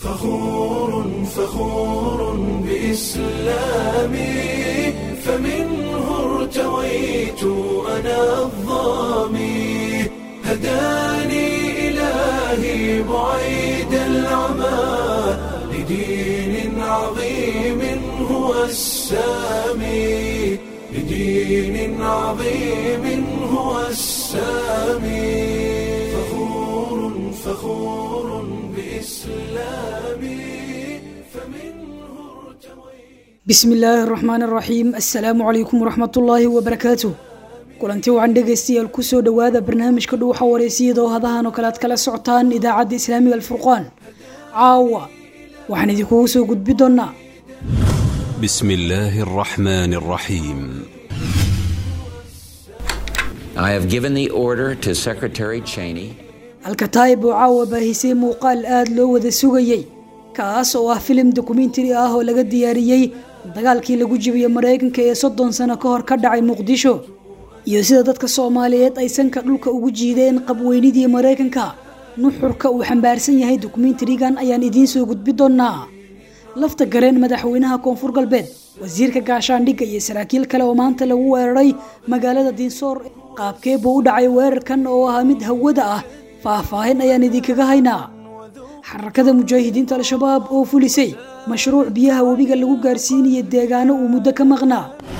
فخور فخور بإسلامي فمنه ارتويت أنا الظامي هداني إلهي بعيد العمى لدين عظيم هو السامي لدين عظيم هو السامي فخور فخور بإسلامي فمنه ارتويت bismi illaahi araxmaan araxiim assalaamu calaykum waraxmatullaahi wabarakaatu kulanti wacan dhegaystayaal kusoo dhowaada barnaamijka dhuuxa wareysiyada oo hadahan oo kale aad kala socotaan idaacadda islaamiga alfurqaan caawa waxaan idinkugu soo gudbi doonaa بسم الله الرحمن الرحيم I have given the order to Secretary Cheney alkataayib oo caawa baahisay muuqaal aada loo wada sugayey kaas oo ah filim dokumentari ah oo laga diyaariyey dagaalkii lagu jibiyey maraykanka ee soddon sano ka hor ka dhacay muqdisho iyo sida dadka soomaaliyeed ay sanka dhulka ugu jiideen qabweynidii maraykanka nuxurka uu xambaarsan yahay dokumentarigan ayaan idiin soo gudbi doonaa lafta gareen madaxweynaha koonfur galbeed wasiirka gaashaandhigga iyo saraakiil kale oo maanta lagu weeraray magaalada diinsoor qaabkee buu u dhacay weerarkan oo ahaa mid hawada ah faahfaahin ayaan idinkaga haynaa xarakada mujaahidiinta al-shabaab oo fulisay mashruuc biyaha webiga lagu gaarsiinaya deegaano uu muddo ka maqnaa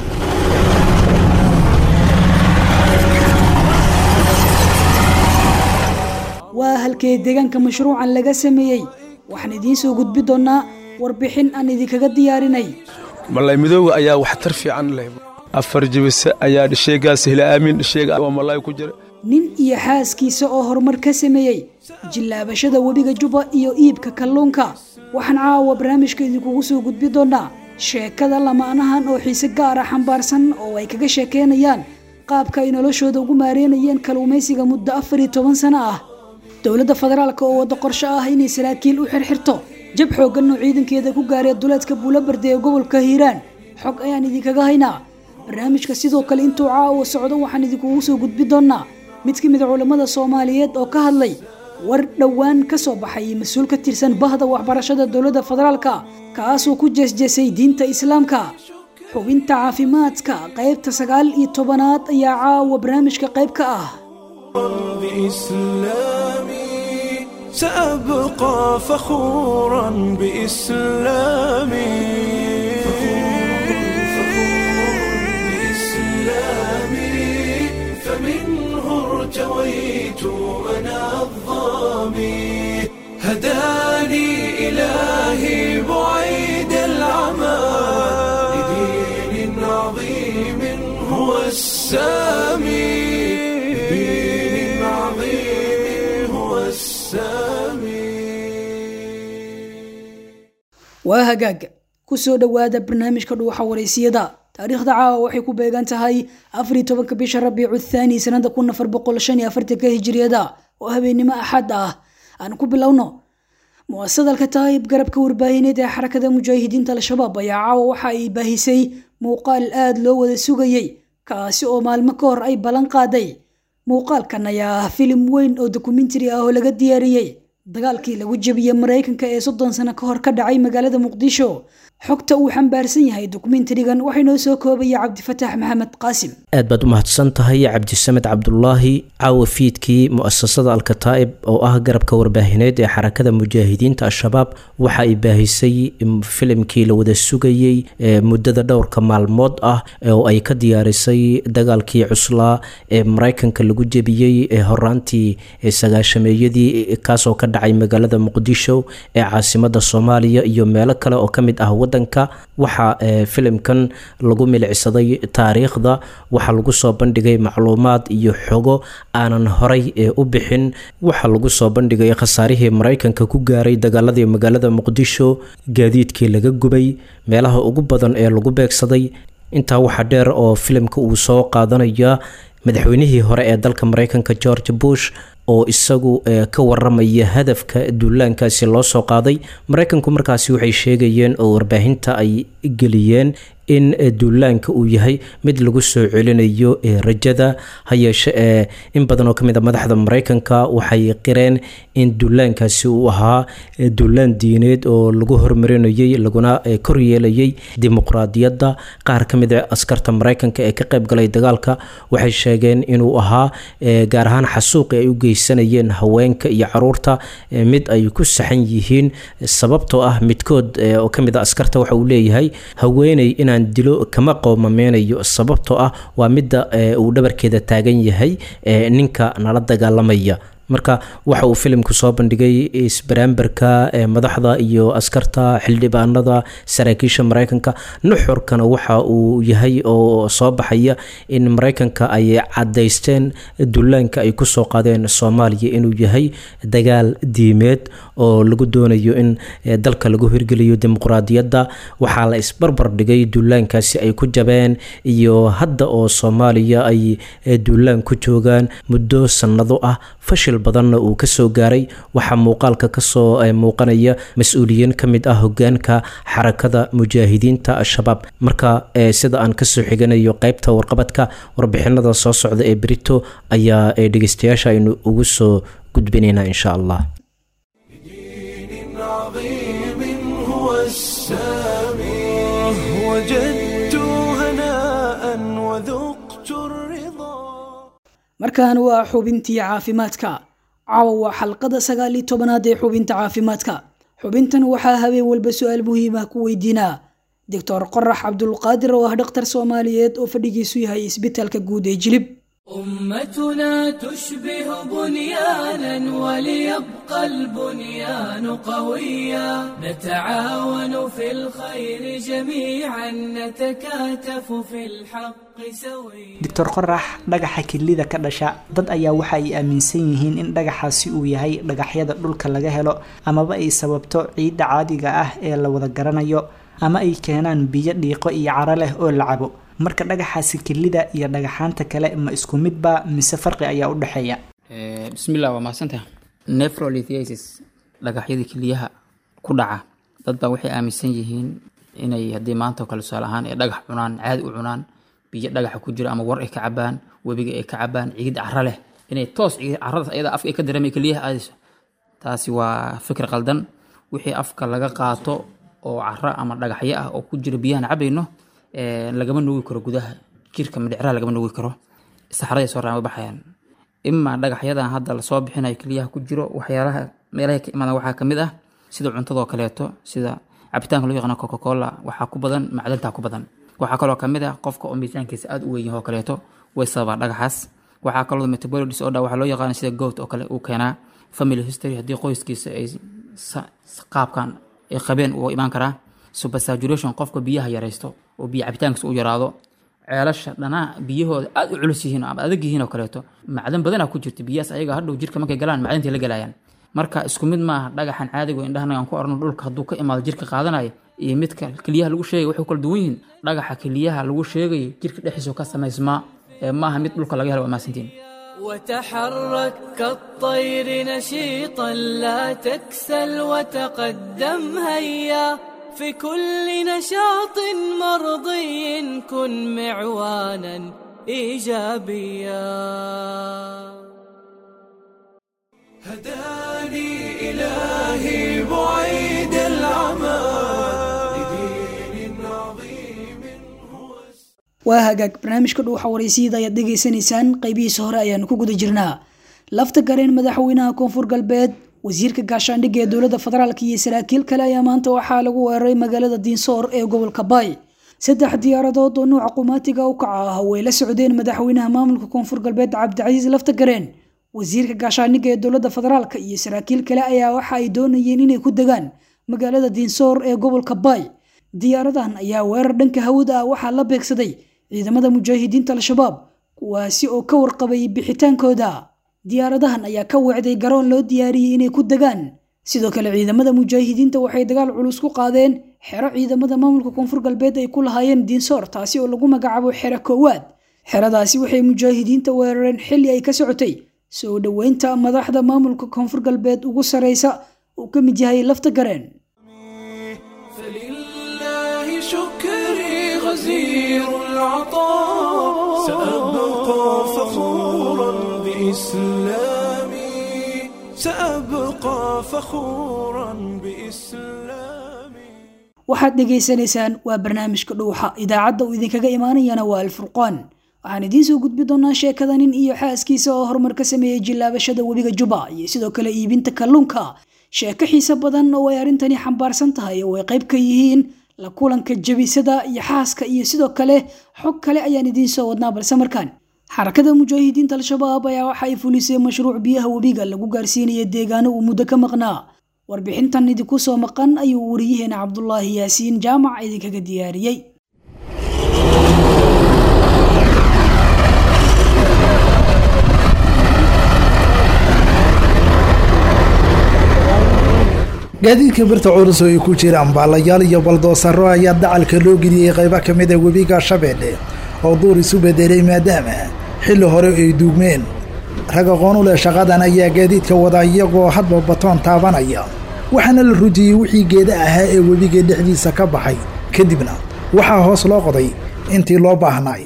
waa halkee deegaanka mashruucan laga sameeyey waxaan idiin soo gudbi doonaa warbixin aan idinkaga diyaarinay malay midooga ayaa waxtar fiican leh afar jibise ayaa dhisheegaas hila aamin dhisheega oo malay ku jira nin iyo xaaskiisa oo horumar ka sameeyey jillaabashada webiga juba iyo iibka kalluunka waxaan caawa barnaamijka idinkugu soo gudbi doonaa sheekada lamaanahan oo xiise gaara xambaarsan oo ay kaga sheekeynayaan qaabka ay noloshooda ugu maareynayeen kalluumaysiga muddo afar iyo toban sano ah dowladda federaalk oo waddo qorsho ah inay saraakiil u xirxirto jab xooggan oo ciidankeeda ku gaaree duleedka buulabarde ee gobolka hiiraan xog ayaan idinkaga haynaa barnaamijka sidoo kale intuu caawa socdo waxaan idinkugu soo gudbi doonaa mid ka mid a culammada soomaaliyeed oo ka hadlay war dhowaan ka soo baxay mas-uul ka tirsan bahda waxbarashada dowladda federaalka kaasoo ku jeesjeesay diinta islaamka xubinta caafimaadka qaybta sagaal iyo tobanaad ayaa caawa barnaamijka qayb ka ah بإسلامي سأبقى فخورا بإسلامي بإسلامي فمنه ارتويت أنا الظامي هداني إلهي بعيد العمى لدين عظيم هو السامي لدين عظيم هو السامي waa hagaag kusoo dhowaada barnaamijka dhuuxa wareysiyada taariikhda caawa waxay ku beegan tahay afar iyo tobanka bisha rabiicu thaani sanada kun afar boqol shan iyo afartanka hijiriyada oo habeennimo axad ah aan ku bilowno muasad alkataayib garabka warbaahineed ee xarakada mujaahidiinta al-shabaab ayaa caawa waxa ay baahisay muuqaal aada loo wada sugayey kaasi oo maalmo ka hor ay ballan qaaday muuqaalkan ayaa ah filim weyn oo dokumentari ah oo laga diyaariyey dagaalkii lagu jebiyey maraykanka ee soddon sano ka hor ka dhacay magaalada muqdisho xogta uu xambaarsan yahay dokumentarigan waxay noo soo koobaya cabdifataax maxamed qaasim aad baad u mahadsan tahay cabdisamed cabdulaahi caawa fiidkii mu'asasada alkataa'ib oo ah garabka warbaahineed ee xarakada mujaahidiinta al-shabaab waxa ay baahisay filimkii la wada sugayey ee muddada dhowrka maalmood ah oo ay ka diyaarisay dagaalkii cuslaa ee maraykanka lagu jebiyey ee horaantii sagaashameeyadii kaasoo ka dhacay magaalada muqdisho ee caasimada soomaaliya iyo meelo kale oo ka mid ah wadanka waxaa filimkan lagu milicsaday taariikhda waxaa lagu soo bandhigay macluumaad iyo xogo aanan horay u bixin waxaa lagu soo bandhigay khasaarihii maraykanka ku gaaray dagaaladii magaalada muqdisho gaadiidkii laga gubay meelaha ugu badan ee lagu beegsaday intaa waxaa dheer oo filimka uu soo qaadanaya madaxweynihii hore ee dalka maraykanka george bush oo isagu ka waramaya hadafka duulaankaasi loo soo qaaday maraykanku markaasi waxay sheegayeen oo warbaahinta ay geliyeen in duulaanka uu yahay mid lagu soo celinayo rajada ha yeeshe ee in badan oo ka mid a madaxda maraykanka waxay qireen in duulaankaasi uu ahaa duulaan diineed oo lagu hormarinayay laguna kor yeelayay dimuqraadiyadda qaar ka mid a askarta maraykanka ee ka qayb galay dagaalka waxay sheegeen inuu ahaa gaar ahaan xasuuqi ay u geysanayeen haweenka iyo caruurta mid ay ku saxan yihiin sababtoo ah midkood oo ka mid a askarta waxa uu leeyahay haweeney inaan dilo kama qoomameynayo sababtoo ah waa midda uu dhabarkeeda taagan yahay ninka nala dagaalamaya marka waxa uu filimku soo bandhigay isbaraambarka madaxda iyo askarta xildhibaanada saraakiisha maraykanka nuxurkana waxa uu yahay oo soo baxaya in maraykanka ay cadaysteen dullaanka ay kusoo qaadeen soomaaliya inuu yahay dagaal diimeed oo lagu doonayo in dalka lagu hirgeliyo dimuqraadiyadda waxaa la isbarbar dhigay dullaankaasi ay ku jabeen iyo hadda oo soomaaliya ay dullaan ku joogaan muddo sannado ah fashil badanna uu kasoo gaaray waxaa muuqaalka kasoo muuqanaya mas-uuliyiin ka mid ah hogaanka xarakada mujaahidiinta al-shabaab marka sida aan kasoo xiganayo qeybta warqabadka warbixinada soo socda ee berito ayaa dhegeystayaasha aynu ugu soo gudbinaynaa insha allah markan waa xubintii caafimaadka caawa waa xalqada sagaal iyo tobanaad ee xubinta caafimaadka xubintan waxaa habeen walba su-aal muhiim ah ku weydiinaa doctor qorax cabdulqaadir oo ah dhakhtar soomaaliyeed oo fadhigiisu yahay isbitaalka guud ee jilib أمتنا تشبه بنيانا وليبقى البنيان قويا نتعاون في الخير جميعا نتكاتف في الحق سويا doctor qorax dhagaxa kilida ka dhasha dad ayaa waxa ay aaminsan yihiin in dhagaxaasi uu yahay dhagaxyada dhulka laga helo amaba ay sababto ciidda caadiga ah ee la wada garanayo ama ay keenaan biyo dhiiqo iyo caro leh oo la cabo marka dhagaxaasi kilida iyo dhagaxaanta kale ma isku midba mise farqi ayaa u dhexeeya bismillah waa mahadsantaha nephrolithiasis dhagaxyadii keliyaha ku dhaca dad baa waxay aaminsan yihiin inay haddii maanta oo kale tusaale ahaan ay dhagax cunaan caadi u cunaan biyo dhagaxa ku jira ama war ay ka cabaan webiga ay ka cabaan ciid caro leh inay toos ciid caradaas ayada afka ay ka dareemay keliyaha aadayso taasi waa fikir qaldan wixii afka laga qaato oo caro ama dhagaxyo ah oo ku jira biyahan cabayno lagama nuugi karo gudaha jirka madhicraha lagama nuugi karo saxaraday soo raama baxayaan imaa dhagaxyadan hadda lasoo bixinayo keliyaha ku jiro waxyaalaha meelahay ka imaadaan waxaa kamid ah sida cuntadoo kaleeto sida cabitaanka loo yaqaano coca cola waxaa ku badan macdanta ku badan waxaa kaloo kamid ah qofka oo miisaankiisa aada u weyn yahay oo kaleeto way sababaa dhagaxaas waxaa kaloo metabolic disorder waxaa loo yaqaana sida goat oo kale uu keenaa family history haddii qoyskiisa ay qaabkan ay qabeen uu imaan karaa supersaturation qofka biyaha yaraysto oo biyo cabitaankiisa u yaraado ceelasha dhanaa biyahooda aada u culus yihiin ama adag yihiin oo kaleeto macdan badanaa ku jirta biyahaas ayaga hadhow jirka markay galaan macdantay la galayaan marka isku mid maaha dhagaxan caadigo indhahana aan ku arno dhulka hadduu ka imaado jirka qaadanaya iyo midka keliyaha lagu sheegay waxay kala duwan yihiin dhagaxa keliyaha lagu sheegayo jirka dhexdiisa ka samaysmaa ee maaha mid dhulka laga helo waa maasantiin وتحرك كالطير نشيطا لا تكسل وتقدم هيا في كل نشاط مرضي كن معوانا ايجابيا هداني الهي بعيد العمى لدين عظيم هو waa hagaag barnaamijka dhuuxa waraysyada ayaad dhegaysanaysaan qaybihiisa hore ayaanu ku guda jirnaa lafta gareen madaxweynaha koonfur galbeed wasiirka gaashaandhigga ee dowladda federaalk iyo saraakiil kale ayaa maanta waxaa lagu weeraray magaalada diinsoor ee gobolka baay saddex diyaaradood oo nuuca qumaatiga u kaca ah way la socdeen madaxweynaha maamulka koonfur galbeed cabdicasiis lafta gareen wasiirka gaashaandhigga ee dowladda federaalk iyo saraakiil kale ayaa waxa ay doonayeen inay ku degaan magaalada diinsoor ee gobolka baay diyaaradahan ayaa weerar dhanka hawada ah waxaa la beegsaday ciidamada mujaahidiinta al-shabaab kuwaasi oo ka warqabay bixitaankooda diyaaradahan ayaa ka weecday garoon loo diyaariyey inay ku degaan sidoo kale ciidamada mujaahidiinta waxay dagaal culus ku qaadeen xero ciidamada maamulka koonfur galbeed ay ku lahaayeen diinsoor taasi oo lagu magacaabo xero koowaad xeradaasi waxay mujaahidiinta weerareen xilli ay ka socotay soo dhoweynta madaxda maamulka koonfur galbeed ugu sareysa uu ka mid yahay lafta gareen فلله شكري غزير العطاء سأبقى فخورا بإسلامي سأبقى فخورا بإسلامي waxaad dhegaysanaysaan waa barnaamijka dhuuxa idaacadda uu idinkaga imaanayana waa alfurqaan waxaan idiin soo gudbi doonaa sheekada nin iyo xaaskiisa oo horumar ka sameeyey jillaabashada webiga juba iyo sidoo kale iibinta kalluunka sheeko xiise badan oo ay arrintani xambaarsan tahay oo ay qayb ka yihiin la kulanka jabisada iyo xaaska iyo sidoo kale xog kale ayaan idiin soo wadnaa balse markaan xarakada mujaahidiinta al-shabaab ayaa waxa ay fulisay mashruuc biyaha webiga lagu gaarsiinaya deegaano uu muddo ka maqnaa warbixintan idinku soo maqan ayuu wariyaheena cabdulaahi yaasiin jaamac idinkaga diyaariyey gaadiidka birta culus oo ay ku jiraan baalayaal iyo baldoosaro ayaa dacalka loo geliyey qaybo ka mid a webiga shabeelle oo duur isu bedelay maadaama xilli hore ay duugmeen rag aqoon u leh shaqadan ayaa gaadiidka wada iyagoo hadba batoon taabanaya waxaana la rujiyey wixii geeda ahaa ee webiga dhexdiisa ka baxay kadibna waxaa hoos loo qoday intii loo baahnay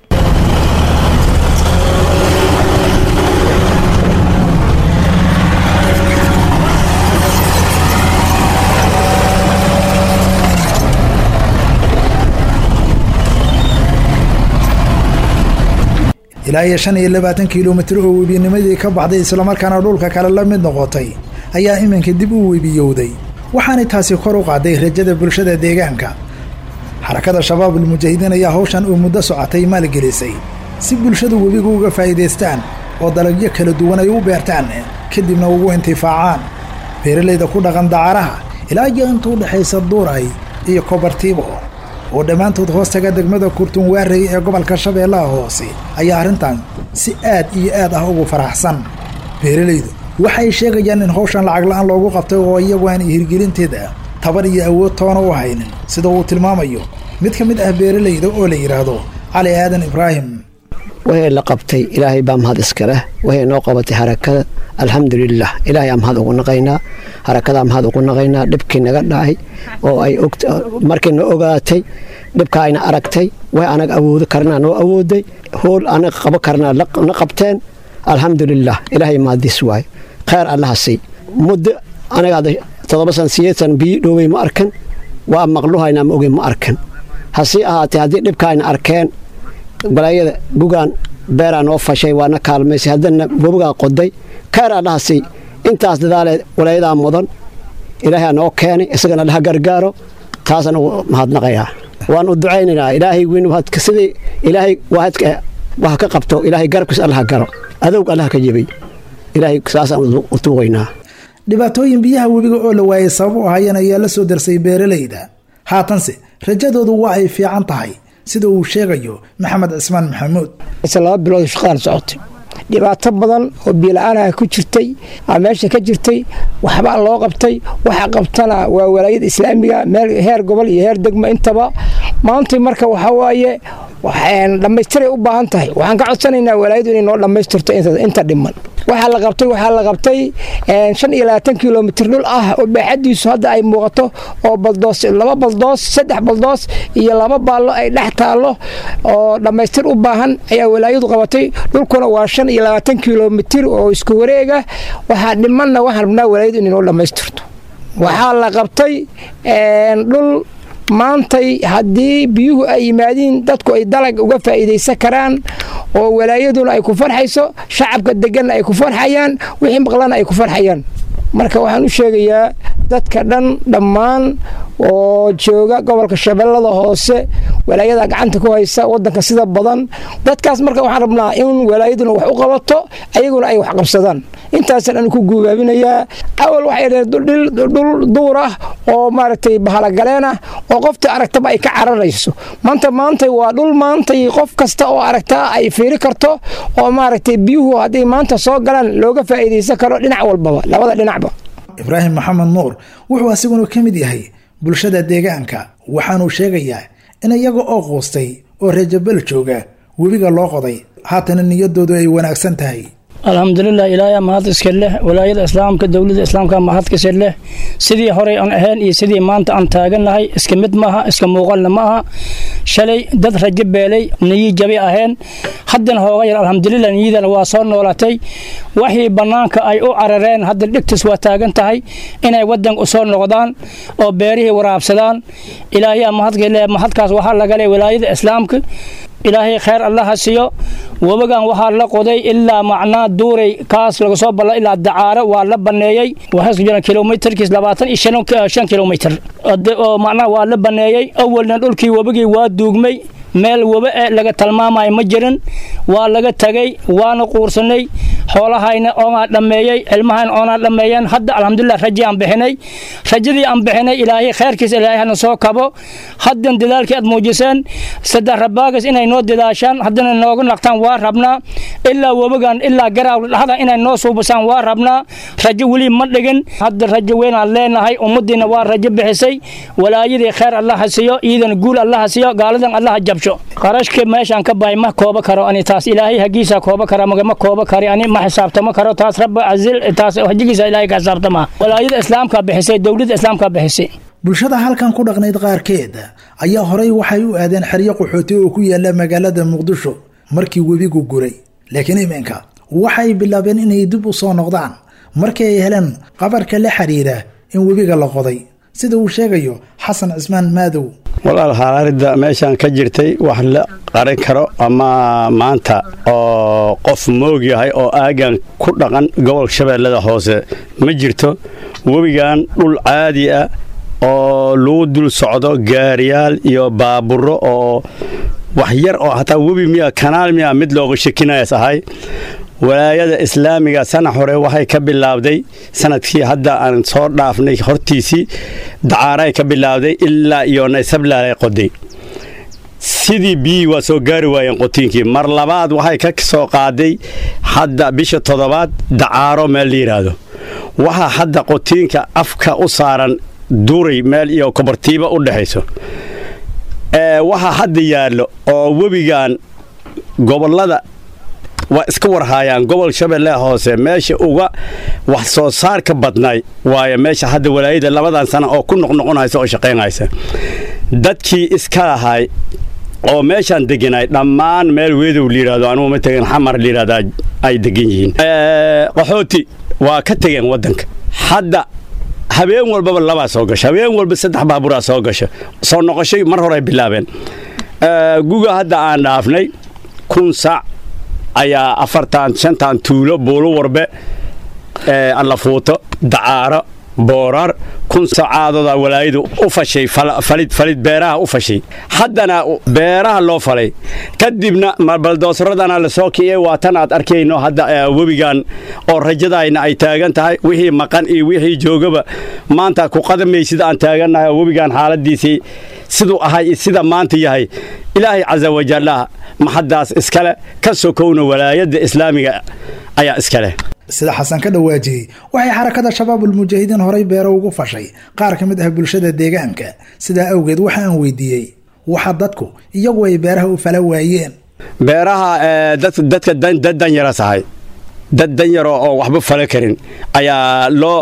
ilaa iyo shan iyo labaatan kilomitir oo webinimadii ka baxday islamarkaana dhulka kale la mid noqotay ayaa iminka dib u webiyowday waxaanay taasi kor u qaaday rajada bulshada deegaanka xarakada shabaabul mujaahidiin ayaa hawshan oo muddo socotay maalgelisay si bulshadu webiga uga faa'iidaystaan oo dalagyo kala duwan ay u beertaan kadibna ugu intifaacaan beeralayda ku dhaqan dacaraha ilaa iyo inta u dhexaysa duuray iyo kobartiibo oo dhammaantood hoostaga degmada kurtunwaarey ee gobolka shabeellaha hoose ayaa arrintan si aad iyo aad ah ugu faraxsan beeralaydu waxay sheegayaan in hawshan lacag la'aan loogu qabtay oo iyagu aan hirgelinteeda tabar iyo awood toona u haynin sida uu tilmaamayo mid ka mid ah beeralayda oo la yidhaahdo cali aadan ibraahim wixii la qabtay ilaahay baa mahad iskaleh wixii noo qabatay harakada alxamdulilah ilaahay aa mahad ugu naqaynaa harakadaa mahad ugu naqaynaa dhibkii naga dhacay oo ay markii na ogaatay dhibka ayna aragtay way anaga awoodi karnaa noo awooday hool anaga qabo karnaa na qabteen alxamdulilah ilaahay mahadiis waay kheyr allaha sii muddo anaga todoba san sideed san biyo dhoowey ma arkan waa maqluhaynaa ma ogey ma arkan hasii ahaatee haddii dhibka ayna arkeen balaayada bugaan beeraa noo fashay waana kaalmaysay haddana webigaa qoday kheyr allaha sii intaas dadaale walaayadaa mudan ilaahay noo keenay isagana laha gargaaro taasaan ugu mahadnaqayaa waan u ducaynaynaa ilaahay weyn sidii ilaahay waadka wax ka qabto ilaahay garabkiis allaha garo adowg allaha ka jebay ilaahay saasaan u tuugaynaa dhibaatooyin biyaha webiga oo la waayay sabab u ahayeen ayaa la soo darsay beeralayda haatanse rajadoodu waa ay fiican tahay sida uu sheegayo maxamed cismaan maxamuud laba bilood shaqaan socotay dhibaato badan oo biila-aanaha ku jirtay aa meesha ka jirtay waxbaa loo qabtay waxa qabtana waa walaayada islaamiga meel heer gobol iyo heer degmo intaba maanta marka waxaa waaye dhammaystiray u baahan tahay waxaan ka codsanaynaa walaayadu inay noo dhammaystirto inta dhiman waxaa la qabtay waxaa la qabtay shan iyo labaatan kilomitir dhul ah oo baaxadiisu hadda ay muuqato oo baldoos laba baldoos saddex baldoos iyo laba baallo ay dhex taallo oo dhammaystir u baahan ayaa walaayadu qabatay dhulkuna waa shan iyo labaatan kilomitir oo isku wareega waxaa dhimanna waxaan rabnaa walaayadu inay noo dhammaystirto waxaa la qabtay dhul maantay haddii biyuhu ay yimaadiin dadku ay dalag uga faa'iidaysan karaan oo walaayaduna ay ku farxayso shacabka deganna ay ku farxayaan wixii maqlana ay ku farxayaan marka waxaan u sheegayaa dadka dhan dhammaan oo jooga gobolka shabeellada hoose walaayada gacanta ku haysa wadanka sida badan dadkaas marka waxaan rabnaa in walaayaduna wax u qabato ayaguna ay wax qabsadaan intaasaan anu ku guubaabinayaa awal waxay dhaheen dhul duur ah oo maaragtay bahalagaleen ah oo qofta aragtaba ay ka cararayso maanta maantay waa dhul maantay qof kasta oo aragtaa ay fiiri karto oo maaragtay biyuhu hadday maanta soo galaan looga faa'iidaysan karo dhinac walbaba labada dhinacba ibraahim maxamed nuur wuxuu asiguna ka mid yahay bulshada deegaanka waxaanuu sheegayaa in iyaga oo quustay oo rajabel jooga webiga loo qoday haatana niyadoodu ay wanaagsan tahay alxamdulilah ilaahay mahad iska leh walaayada islaamka dowladda islaamka mahad kasa leh sidii horey aan ahayn iyo sidii maanta aan taagannahay iska mid maaha iska muuqalna ma aha shalay dad rajo beelay niyi jabi aheen haddana hooga yar alxamdulilah niyadana waa soo noolatay waxii bannaanka ay u carareen hadda dhegtis waa taagan tahay inay wadanka u soo noqdaan oo beerihii waraabsadaan ilaahay mahadkale mahadkaas waxaa laga le wilaayada islaamka ilaahay khayr allaha siiyo webagan waxaa la qoday ilaa macnaa duuray kaas laga soo balla ilaa dacaaro waa la baneeyey waxaa jira kilomitarkiis labaatan iyo shan shan kilomitar oo macnaa waa la baneeyey awalna dhulkii webagii waa duugmay meel weba e laga tilmaamayo ma jirin waa laga tagay waana quursanay xoolahayna oonaa dhammeeyey ilmahayna oonaa dhammeeyeen hadda alxamdulilah rajii aan bixinay rajadii aan bixinay ilaahay khayrkiisa ilaahay hana soo kabo haddan dadaalkii aad muujiseen saddex rabaagas inay noo dadaashaan haddana nooga naqtaan waa rabnaa ilaa webagan ilaa garaawla dhaxda inay noo suubasaan waa rabnaa rajo weli ma dhigin hadda rajo weynaan leenahay ummaddiina waa rajo bixisay walaayadii khayr allaha siiyo iidana guul allaha siiyo gaaladan allaha jabsho qarashka meeshaan ka bahay ma kooba karo ani taas ilaahay hagiisa kooba kara ma kooba kari ani ma xisaabtamo karo taas rabba azil taas hajigiisa ilaahay ka xisaabtama walaayada islaamka bixisay dowladda islaamka bixisay bulshada halkan ku dhaqnayd qaarkeed ayaa horay waxay u aadeen xeryo qaxooti oo ku yaala magaalada muqdisho markii webigu guray laakiin iminka waxay bilaabeen inay dib u soo noqdaan markii ay heleen qabarka la xiriira in webiga la qoday sida uu sheegayo xasan cismaan maadow walaal xaalaaridda meeshaan ka jirtay wax la qaran karo ama maanta oo qof moog yahay oo aagan ku dhaqan gobolka shabeellada hoose ma jirto webigan dhul caadi ah oo lagu dul socdo gaariyaal iyo baaburo oo wax yar oo hataa webi miya kanaal miya mid looga shakinayas ahay walaayada islaamiga sana hore waxay ka bilaabday sanadkii hadda aan soo dhaafnay hortiisii dacaaray ka bilaabday ilaa iyo naysablalay qoday sidii biyii waa soo gaari waayeen qotiinkii mar labaad waxay ka soo qaaday hadda bisha toddobaad dacaaro meel la yidhaahdo waxaa hadda qotiinka afka u saaran duray meel iyo kobartiiba u dhexayso waxaa hadda yaallo oo webigan gobollada waa iska warhaayaan gobol shabeelle hoose meesha uga wax soo saarka badnay waayo meesha hadda walaayada labadan sana oo ku noqnoqonaysa oo shaqaynaysa dadkii iska lahay oo meeshaan deganay dhammaan meel weedow layidhahdo anugu ma tegin xamar layidhahdaa ay degan yihiin qaxooti waa ka tegeen waddanka hadda habeen walbaba labaa soo gasha habeen walba saddex baaburaa soo gasha soo noqoshay mar hore ay bilaabeen guga hadda aan dhaafnay kun sac ayaa afartan shantan tuulo buulo warbe allafuuto dacaaro boorar kun sacaadooda walaayadu u fashay falid falid beeraha u fashay haddana beeraha loo falay kadibna baldoosradana la soo kiciyey waa tan aad arkayno hadda webigan oo rajadayna ay taagan tahay wixii maqan iyo wixii joogaba maanta ku qadamaysid aan taagannahay oo webigan xaaladiisii siduu ahay iyo sida maanta yahay ilaahay casa wajallah maxaddaas iskale ka sokowna walaayadda islaamiga ayaa iskaleh sida xasan ka dhawaajiyey waxay xarakada shabaabulmujaahidiin horay beero ugu fashay qaar ka mid ah bulshada deegaanka sidaa awgeed waxa aan weydiiyey waxa dadku iyagu ay beeraha u fala waayeen beeraha dadka dad danyara tahay dad danyaro oo waxba fala karin ayaa loo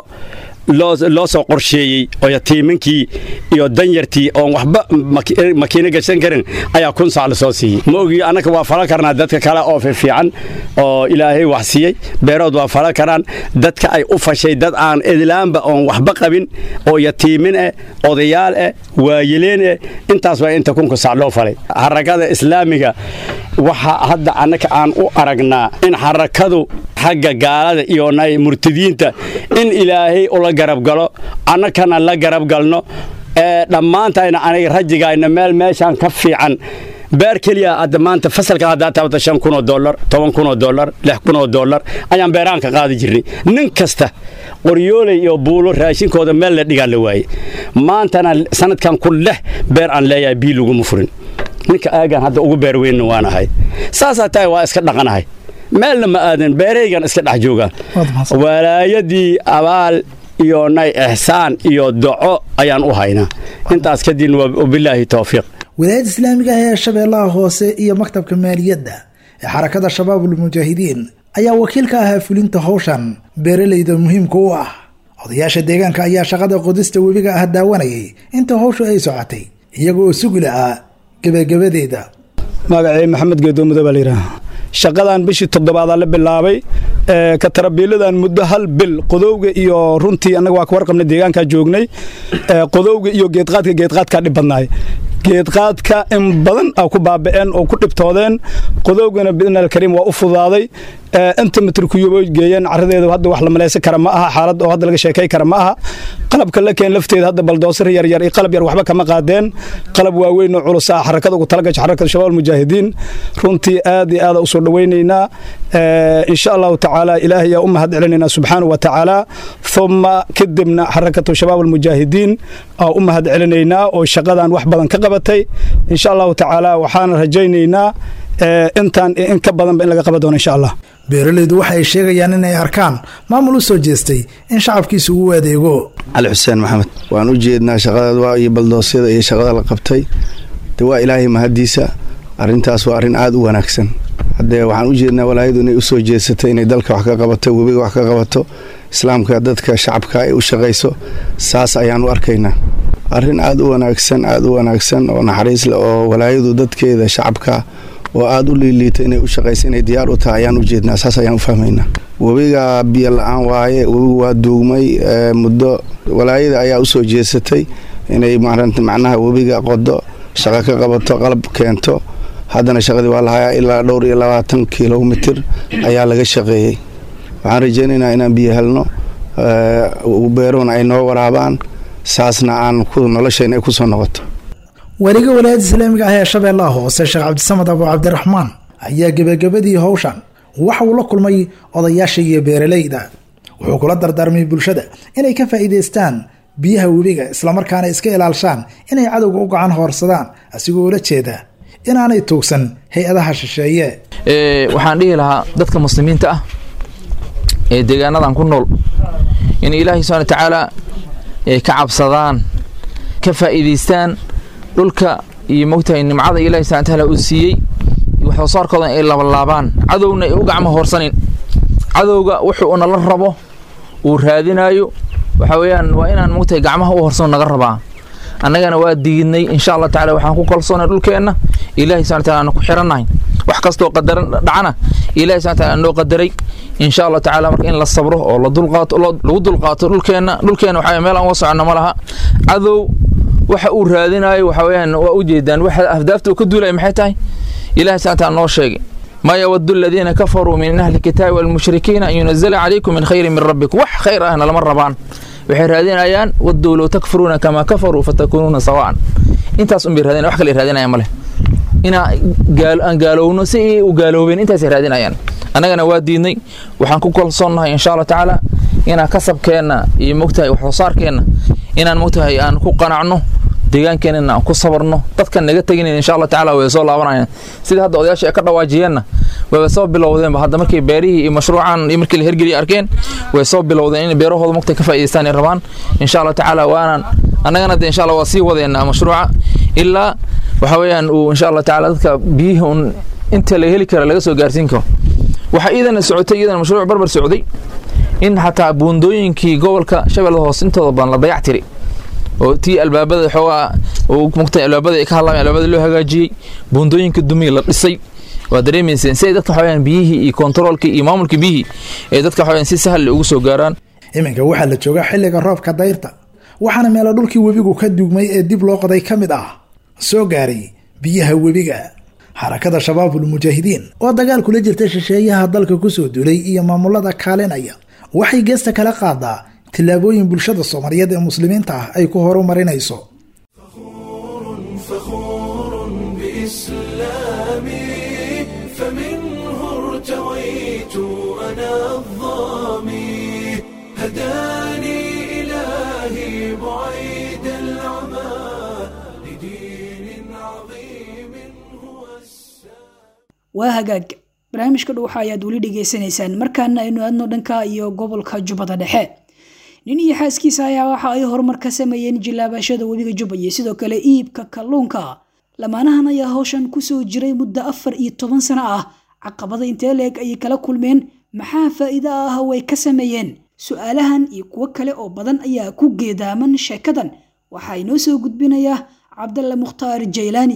loo soo qorsheeyey oo yatiiminkii iyo danyartii oon waxba makiino gashan karin ayaa kun sac la soo siiyey ma ogi annaka waa fala karnaa dadka kale oo fiican oo ilaahay wax siiyey beerood waa fala karaan dadka ay u fashay dad aan idlaanba oon waxba qabin oo yatiimin eh odayaal eh waayeleen eh intaas waa inta kunka sac loo falay xarakada islaamiga waxa hadda annaka aan u aragnaa in xarakadu xagga gaalada iyo murtadiinta in ilaahay ula garabgalo annakana la garabgalno ee dhammaantayna aniga rajigayna meel meeshaan ka fiican beer keliya hadda maanta fasalka haddaa taabata shan kunoo dollar toban kunoo dollar lix kunoo dollar ayaan beerahan ka qaadi jirnay nin kasta qoryooley iyo buulo raashinkooda meel la dhigaa la waaye maantana sanadkan ku leh beer aan leeyahay bii laguma furin ninka aagan hadda ugu beer weynna waan ahay saasaa tahay waa iska dhaqanahay meelna ma aadan beeraygan iska dhex joogaan walaayadii abaal iyo nay ixsaan iyo doco ayaan u haynaa intaas kadibna wabilaahi towfiiq wilaayadda islaamiga ah ee shabeellaha hoose iyo maktabka maaliyadda ee xarakada shabaabulmujaahidiin ayaa wakiil ka ahaa fulinta howshan beeralayda muhiimka u ah odayaasha deegaanka ayaa shaqada qodista webiga ah daawanayay inta howshu ay socotay iyaga oo sugi lahaa gebagabadeeda magacii maxamed geedoomudo baa layidhaha shaqadan bishii toddobaadaa la bilaabay ka tarabiiladan muddo hal bil qodowga iyo runtii annaga waa ka warqabnay deegaankaa joognay qodowga iyo geedqaadka geedqaadkaa dhib badnaay geedqaadka in badan a ku baaba'een oo ku dhibtoodeen qodowgana biidni alkariim waa u fudaaday inta mitrkuyubo geeyeen caradeedu hadda wax la malaysan kara ma aha xaalad oo hadda laga sheekay kara ma aha qalabka la keen lafteeda hadda baldoosar yaryar iyo qalab yar waxba kama qaadeen qalab waaweyn oo culus ah xarakada ugu talagasha xarakada shabaab almujaahidiin runtii aad iyo aada u soo dhowaynaynaa insha allahu tacaala ilaahay yaa u mahad celinaynaa subxaanahu wa tacaala uma kadibna xarakatu shabaab almujaahidiin aa u mahad celinaynaa oo shaqadan wax badan ka qabatay insha allahu tacaala waxaana rajaynaynaa intaan in ka badanba in laga qaban doono insha allah beeralaydu waxa ay sheegayaan inay arkaan maamul u soo jeestay in shacabkiisu uu adeego cali xuseen maxamed waan u jeednaa shaqada iyo baldoosyada iyo shaqada la qabtay de waa ilaahay mahaddiisa arrintaas waa arrin aada u wanaagsan haddee waxaan u jeednaa walaayadu inay u soo jeesatay inay dalka wax ka qabato webiga wax ka qabato islaamka dadka shacabka ay u shaqayso saas ayaan u arkaynaa arrin aada u wanaagsan aada u wanaagsan oo naxariis leh oo walaayadu dadkeeda shacabka oo aada u liiliita inay u shaqaysa inay diyaar u tahay ayaan u jeednaa saas ayaan u fahmaynaa webiga biyo la-aan waaye webigu waa duugmay muddo walaayada ayaa u soo jeesatay inay macnaha webiga qodo shaqo ka qabato qalab keento haddana shaqadii waa lahayaa ilaa dhowr iyo labaatan kilomitir ayaa laga shaqeeyey waxaan rajaynaynaa inaan biyo helno beeruhuna ay noo waraabaan saasna aan noloshayna ay ku soo noqoto weliga walaayadda islaamiga ah ee shabeellaha hoose sheekh cabdisamad abu cabdiraxmaan ayaa gebagabadii howshan waxa uu la kulmay odayaasha iyo beeralayda wuxuu kula dardaarmay bulshada inay ka faa'iidaystaan biyaha webiga islamarkaana iska ilaalshaan inay cadowga u gacan hoorsadaan asigoo ula jeeda inaanay tuugsan hay-adaha shisheeye waxaan dhihi lahaa dadka muslimiinta ah ee deegaanadan ku nool in ilaahay subxana watacaala ay ka cabsadaan ka faa'iidaystaan dhulka iyo mogtahay nimcada ilahi subxana watacaala uu siiyey wax soo saarkoodan ay labalaabaan cadowna ay u gacmo hoorsanin cadowga wuxuu unala rabo uu raadinaayo waxa weeyaan waa inaan mogtahay gacmaha u horsano naga rabaa annagana waa diidnay insha allah tacala waxaan ku kalsoonay dhulkeenna ilahi subxana wataala aan ku xirannahay wax kastoo qadaran dhacana ilahi subxana wataala noo qadaray insha allah tacaala marka in la sabro oo la dulqaato lagu dulqaato dhulkeenna dhulkeenna waxa meel aan uga soconno ma laha cadow waxa uu raadinaayo waxa weeyaan waa u jeedaan waxa ahdaafta uu ka duulaya maxay tahay ilahi subxana wataala noo sheegay ما يود الذين كفروا من أهل الكتاب والمشركين أن ينزل عليكم من خير من ربكم وح خير أهنا لمن ربان waxay raadin ayaan waduu low takfuruuna kamaa kafaruu fatakunuuna sawaan intaas un bay raadin wax kale raadinayaan male inaa aan gaalowno si ay u gaaloobeen intaasay raadinayaan annagana waa diidnay waxaan ku kalsoonnahay insha allah tacaala inaan kasabkeenna iyo mogtahay wax soo saarkeenna inaan mogtahay aan ku qanacno deegaankeenana aan ku sabarno dadkan naga teginayn insha allah tacaala way soo laabanayaan sida hadda odayaasha ay ka dhawaajiyeenna wayba soo bilowdeenba hadda markay beerihii iyo mashruucan iyo markii la hergeliya arkeen way soo bilowdeen in beerahooda mogta ka faa'idaystaan ay rabaan insha allah tacaala waanaan annagana de insha allah waa sii wadeena mashruuca ilaa waxa weeyaan uu insha allah tacaala dadka biyihii un inta la heli kara laga soo gaarsiin karo waxaa iidana socotay iidana mashruuc barbar socday in xataa buundooyinkii gobolka shabeellada hoose intooda badan la dayac tiri oo tii albaabada xoogaa mugtay albaabada ay ka hadlaamay albaabada loo hagaajiyey buundooyinka dumiya la dhisay waa dareemayseen si ay dadka waxaweyaan biyihii iyo kontaroolkii iyo maamulkii biyihii ay dadka waxaweyaan si sahal ugu soo gaaraan iminka waxaa la joogaa xilliga roobka dayrta waxaana meelo dhulkii webigu ka dugmay ee dib loo qoday ka mid ah soo gaaray biyaha webiga xarakada shabaabul mujaahidiin oo dagaal kula jirta shisheeyaha dalka kusoo dulay iyo maamulada kaalinaya waxay geesta kala qaadaa tillaabooyin bulshada soomaaliyeed ee muslimiinta ah ay ku horumarinayso بإسلامي فمنه ارتويت أنا الظامي هداني إلهي بعيد العمى لدين عظيم هو waa hagaag barnaamijka dhuuxa ayaad weli dhegaysanaysaan markaana aynu aadno dhanka iyo gobolka jubbada dhexe nin iyo xaaskiisa ayaa waxa ay horumar ka sameeyeen jilaabashada webiga jubba iyo sidoo kale iibka kalluunka lamaanahan ayaa hawshan kusoo jiray muddo afar iyo toban sano ah caqabada intee leeg ayay kala kulmeen maxaa faa'iido ah way ka sameeyeen su-aalahan iyo kuwo kale oo badan ayaa ku geedaaman sheekadan waxaa inoo soo gudbinaya cabdalla mukhtaar jaylaani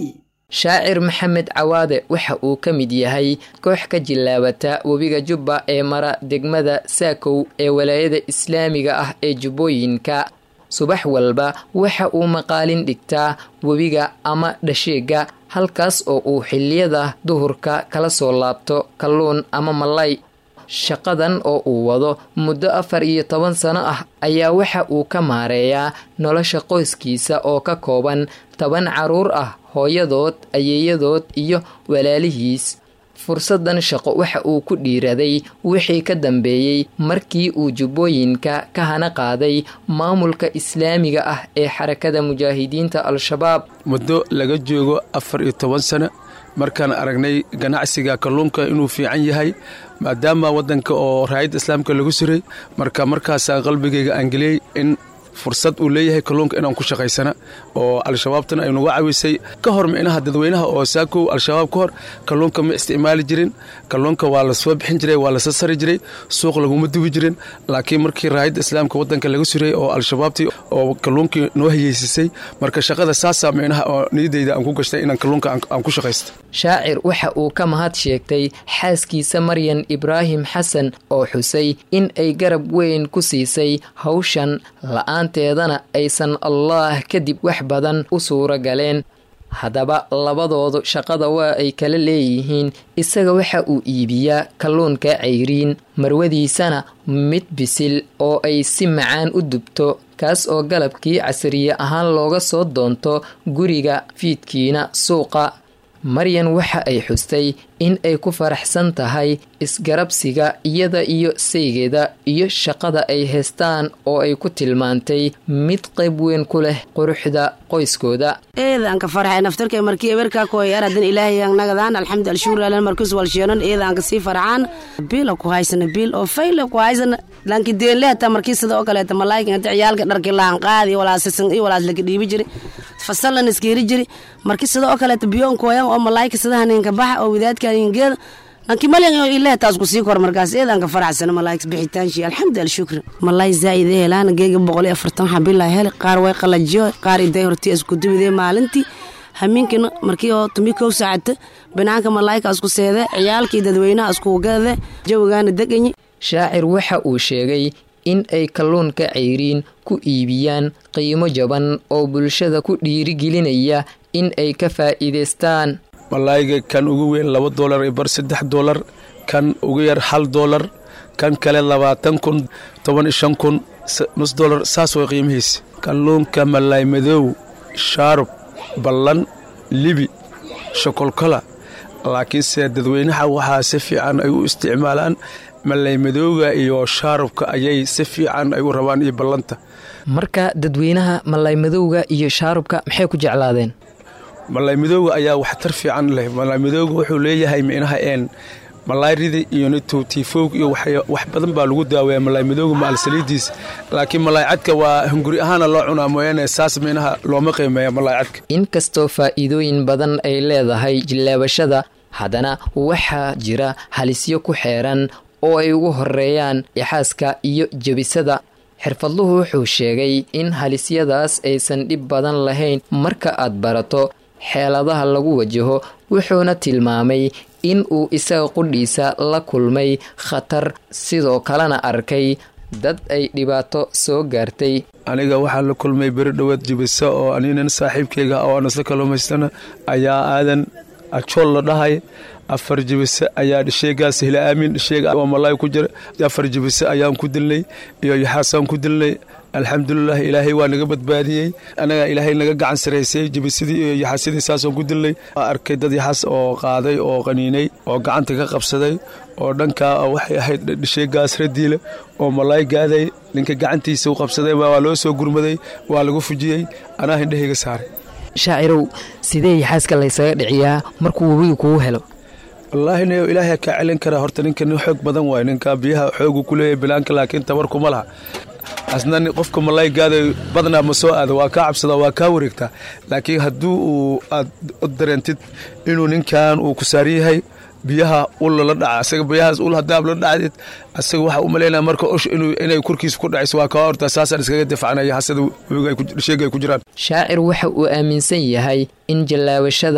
shaacir maxamed cawaade waxa uu ka mid yahay koox ka jilaabata webiga jubba ee mara degmada saakow ee walaayada islaamiga ah ee jubbooyinka subax walba waxa uu maqaalin dhigtaa webiga ama dhasheega halkaas oo uu xiliyada duhurka kala soo laabto kalluun ama malay shaqadan oo uu wado muddo afar iyo toban sano ah ayaa waxa uu ka maareeyaa nolosha qoyskiisa oo ka kooban toban caruur ah hooyadood ayeeyadood iyo walaalihiis fursadan shaqo waxa uu ku dhiiraday wixii ka dambeeyey markii uu jubbooyinka ka hana qaaday maamulka islaamiga ah ee xarakada mujaahidiinta al-shabaab muddo laga joogo afar iyo toban sano markaan aragnay ganacsiga kalluunka inuu fiican yahay maadaama waddanka oo raayadda islaamka lagu suray marka markaasaan qalbigayga aangeliyey in fursad uu leeyahay kalluunka inaan ku shaqaysana oo al-shabaabtana ay nuga cawisay ka hor micnaha dadweynaha oo saakow al-shabaab ka hor kalluunka ma isticmaali jirin kalluunka waa la soo bixin jiray waa la sasari jiray suuq laguma dubi jirin laakiin markii raayadda islaamka waddanka laga suray oo al-shabaabtii oo kalluunkii noo hayeysisay marka shaqada saasaa micnaha oo niyadayda aan ku gashtay inaan kalluunka aan ku shaqaysto shaacir waxa uu ka mahad sheegtay xaaskiisa maryan ibraahim xasan oo xusay in ay garab weyn ku siisay hawshan la-aanteedana aysan allaah kadib wax badan u suura galeen haddaba labadoodu shaqada waa ay kala leeyihiin isaga waxa uu iibiyaa kalluunka cayriin marwadiisana mid bisil oo ay si macaan u dubto kaas oo galabkii casriye ahaan looga soo doonto guriga fiidkiina suuqa maryan waxa ay xustay in ay ku faraxsan tahay isgarabsiga iyada iyo saygeeda iyo shaqada ay haystaan oo ay ku tilmaantay mid qayb weyn ku leh quruxda qoyskooda eedaanka farxay naftarkay markii eberkaa kooy aradan ilaahay nagadaan alxamdu alshukur alan markus walsheenan eedaanka sii farxaan biila ku haysana biil oo fayla ku haysana lanki deenle hataa markii sida oo kaleeta malaayikin hata ciyaalka dharki laan qaadi walaasisan iyo walaas laka dhiibi jiri fasalan iskeeri jiri markii sida oo kaleeta biyoon kooyan oo malaayika sidaha ninka baxa oo wadaadka ningeeda lanki malyan oo ilaaha taas ku sii kor markaas eedaanka faraxsana malaayik bixitaanshi alxamdu alshukr malaay zaa'id helaan geega boqol iyo afartan xabilaa heli qaar way qalajiyo qaar iday hortii isku dubidee maalintii hamiinkina markii oo tumi kow saacata banaanka malaayika isku seede ciyaalkii dadweynaha isku gade jawigaana deganyi shaacir waxa uu sheegay in ay kalluunka cayriin ku iibiyaan qiimo jaban oo bulshada ku dhiirigelinaya in ay ka faa'iidaystaan malaayiga kan ugu weyn laba doolar iyo bar saddex doolar kan ugu yar hal doolar kan kale labaatan kun toban iyo shan kun nus doolar saas way qiimihiisa kalluunka malaay madow shaarub ballan libi shokolkola laakiinse dadweynaha waxaa si fiican ay u isticmaalaan malay madowga iyo shaarubka ayay si fiican ay u rabaan iyo ballanta marka dadweynaha malay madowga iyo shaarubka maxay ku jeclaadeen malay madowga ayaa waxtar fiican leh malay madowga wuxuu leeyahay micnaha een malaarida iyo nitowtiifowg iyo wax badan baa lagu daaweeya malaay madowga maal saliidiisa laakiin malaay cadka waa hunguri ahaana loo cunaa mooyaane saas micnaha looma qiimeeya malaay cadka inkastoo faa'iidooyin badan ay leedahay jillaabashada haddana waxaa jira halisyo ku xeeran oo ay ugu horeeyaan ixaaska iyo jebisada xirfadluhu wuxuu sheegay in halisyadaas aysan dhib badan lahayn marka aad barato xeeladaha lagu wajaho wuxuuna tilmaamay in uu isaga qudhiisa la kulmay khatar sidoo kalena arkay dad ay dhibaato soo gaartay aniga waxaa la kulmay beri dhowaad jibisa oo aninan saaxiibkayga oo aan isla kalumaystana ayaa aadan ajool la dhahay afar jibise ayaa dhisheegaas hila aamin dhisheega oo malaay ku jira afar jibise ayaan ku dilnay iyo yaxaasaan ku dilnay alxamdulilah ilaahay waa naga badbaadiyey anaga ilaahay naga gacan saraysay jibisidii iyo yaxaasidii saasaan ku dilnay arkay dad yaxaas oo qaaday oo qaniinay oo gacanta ka qabsaday oo dhankaa waxay ahayd dhisheegaas radiile oo malaay gaaday ninka gacantiisa u qabsaday waa loo soo gurmaday waa lagu fujiyey anaa hindhahayga saaray shaacirow sidee yaxaaska laysaga dhiciyaa markuu webiga kugu helo wallaahi n ilaahay kaa celin karaa horta ninka nin xoog badan waay ninka biyaha xoogu ku leeyahay bilaanka laakiin tabar kuma laha asna qofka malaay gaaday badnaa ma soo aada waa kaa cabsadaa waa kaa wareegtaa laakiin haddii uu aad u dareentid inuu ninkan uu ku saaran yahay biyaha ul la dhaca asaga biyahaas ul hadaab la dhacdid asaga waxaa u malaynaya marka osh inay korkiisa ku dhacayso waa kaa hortaa saasaan iskaga difacnaya hasada sheega ay ku jiraan shaacir waxa uu aaminsan yahay in jallaabashada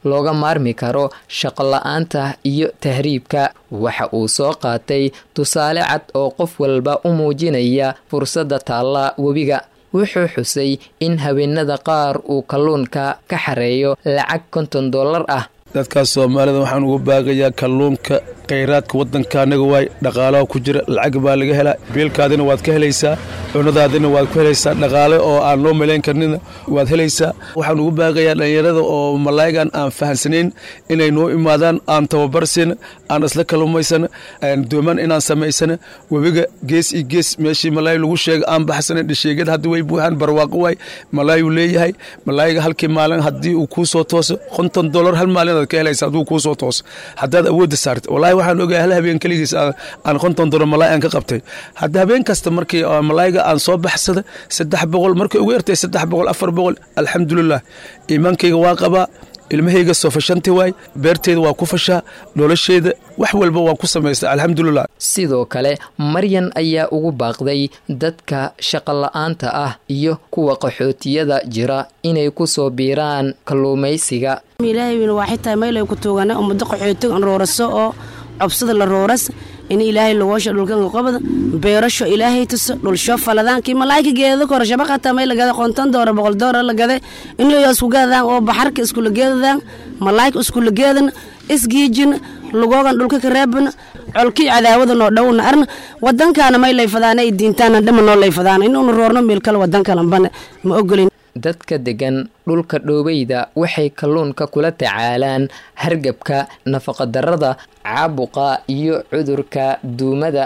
looga maarmi karo shaqola-aanta iyo tahriibka waxa uu soo qaatay tusaale cad oo qof walba u muujinaya fursadda taalla webiga wuxuu xusay in haweenada qaar uu kalluunka ka xareeyo lacag konton dollar ah dadkaas soomaalida waxaan ugu baagayaa kalluunka khayraadka waddanka anaga waay dhaqaalaha ku jira lacag baa laga helaa biilkaadina waad ka helaysaa cunadaadina waad ku helaysaa dhaqaale oo aan loo malayn karnina waad helaysaa waxaan ugu baagayaa dhallinyarada oo malaayigan aan fahansanayn inay noo imaadaan aan tababarsina aan isla kalumaysana dooman inaan samaysana webiga gees iyo gees meeshii malaayi lagu sheega aan baxsana dhisheegyada hadda way buuxaan barwaaqo waay malaayuu leeyahay malaayiga halkii maalin haddii uu kuu soo tooso konton dollar hal maalin ka helaysa hadduu kuu soo tooso haddaad awoodda saarta wallaahi waxaan ogahay hal habeen keligiis aan konton dollar malaay aan ka qabtay hadda habeen kasta markii malaayiga aan soo baxsada saddex boqol markay ugu yartay saddex boqol afar boqol alxamdulilah iimaankayga waa qabaa ilmahayga soo fashanti waay beerteeda waa ku fashaa nolosheeda wax walba waan ku samaystaa alxamdulilah sidoo kale maryan ayaa ugu baaqday dadka shaqola-aanta ah iyo kuwa qaxootiyada jira inay ku soo biiraan kalluumaysiga ilaahay weyne waa xitaa meelay ku tuugana ummado qaxootig an rooraso oo cobsada la rooras in ilaahay lagoosha dhulkanka qobada beerasho ilaahay tuso dhulsho faladaankii malaayka geedada kore shabaqata may lagada qonton doora boqol doora lagada inayo isku gadadaan oo baxarka iskula geedadaan malaayka iskula geedan isgiijin lugoogan dhulka ka reebana colkii cadaawada noo dhowna arna wadankaana may layfadaana ay diintaana dhama noo layfadaana inuuna roorno meel kale wadankalanbana ma ogolin dadka degan dhulka dhoobeyda waxay kalluunka kula tacaalaan hargabka nafaqadarrada caabuqa iyo cudurka duumada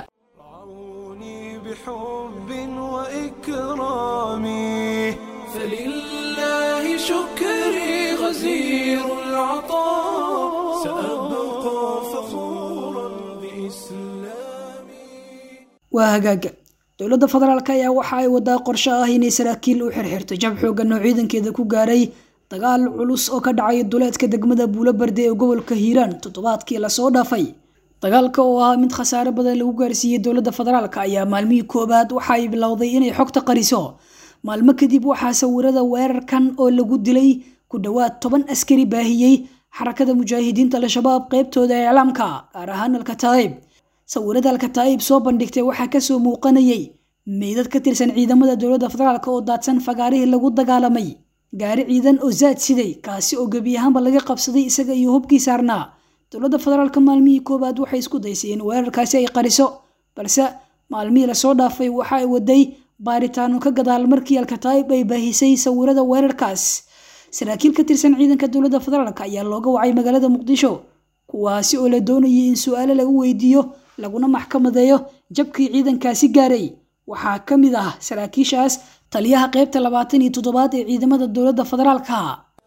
فلله شكري غزير العطاء سأبقى فخورا بإسلامي waa hagaaga dowladda federaalk ayaa waxa ay wadaa qorshe ah inay saraakiil u xirxirto jab xoogan oo ciidankeeda ku gaaray dagaal culus oo ka dhacay duleedka degmada buulobarde ee gobolka hiiraan toddobaadkii lasoo dhaafay dagaalka oo ahaa mid khasaare badan lagu gaarsiiyey dowladda federaalk ayaa maalmihii koobaad waxa ay bilowday inay xogta qariso maalmo kadib waxaa sawirada weerarkan oo lagu dilay ku dhowaad toban askari baahiyey xarakada mujaahidiinta al-shabaab qeybtooda iclaamka gaar ahaan alkataa'ib sawirada alkataa'ib soo bandhigtay waxaa kasoo muuqanayay meydad ka tirsan ciidamada dowladda federaalk oo daadsan fagaarihii lagu dagaalamay gaari ciidan oo zaad siday kaasi oo gebi ahaanba laga qabsaday isaga iyo hubkii saarnaa dowladda federaalk maalmihii koowaad waxay isku daysay in weerarkaasi ay qariso balse maalmihii lasoo dhaafay waxa ay waday baaritaano ka gadaal markii alkataa'ib ay baahisay sawirada weerarkaas saraakiil ka tirsan ciidanka dowladda federaalk ayaa looga wacay magaalada muqdisho kuwaasi oo la doonayay in su-aalo lagu weydiiyo laguna maxkamadeeyo jabkii ciidankaasi gaaray waxaa ka mid ah saraakiishaas taliyaha qaybta labaatan iyo toddobaad ee ciidamada dowladda federaalka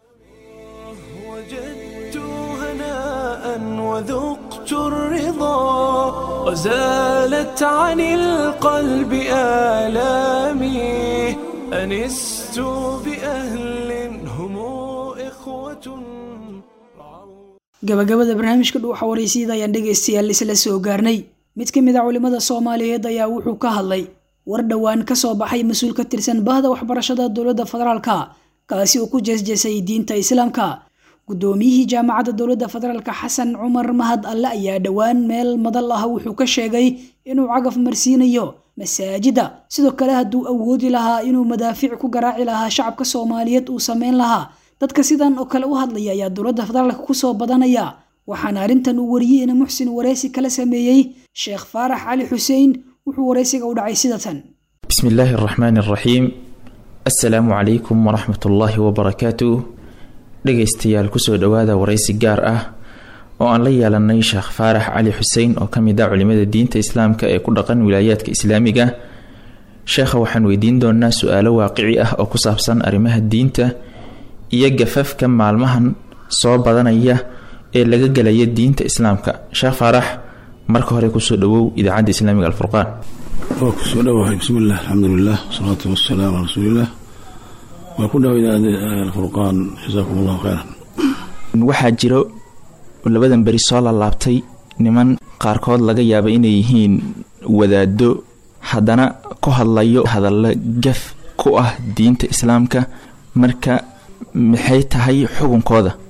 وذقت الرضا وزالت عن القلب آلامي أنست بأهل هم إخوة gabagabada barnaamijka dhuuxa waraysyada ayaan dhegaystayaal isla soo gaarnay mid ka mid a culimada soomaaliyeed ayaa wuxuu ka hadlay war dhowaan kasoo baxay mas-uul ka tirsan bahda waxbarashada dowladda federaalka kaasi oo ku jeesjeesay diinta islaamka guddoomiyihii jaamacadda dowladda federaalka xasan cumar mahad alle ayaa dhowaan meel madal ah wuxuu ka sheegay inuu cagaf marsiinayo masaajida sidoo kale hadduu awoodi lahaa inuu madaafiic ku garaaci lahaa shacabka soomaaliyeed uu sameyn lahaa dadka sidan oo kale u hadlaya ayaa dowladda federaalka kusoo badanaya waxaana arrintan uu wariyey ina muxsin waraysi kala sameeyey sheekh faarax cali xuseen wuxuu waraysiga u dhacay sidatan بسم الله الرحمن الرحيم السلام عليكم ورحمة الله وبركاته dhegaystayaal kusoo dhowaada waraysi gaar ah oo aan la yeelanay sheekh faarax cali xuseen oo ka mid ah culimada diinta islaamka ee ku dhaqan wilaayaadka islaamiga sheekha waxaan weydiin doonaa su-aalo waaqici ah oo ku saabsan arrimaha diinta iyo gafafka maalmahan soo badanaya ee laga gelaya diinta islaamka sheekh faarax marka hore kusoo dhawow idaacadda islaamiga alfurqaan waa kusoo dhowahay bismillaah alxamdulilah wasalaatu wasalaamu calaa rasuulilah waa ku dhow idaacadda alfurqaan jasaakum allahu khayran waxaa jiro labadan beri soo lalaabtay niman qaarkood laga yaaba inay yihiin wadaado haddana ku hadlayo hadallo gaf ku ah diinta islaamka marka maxay tahay xukunkooda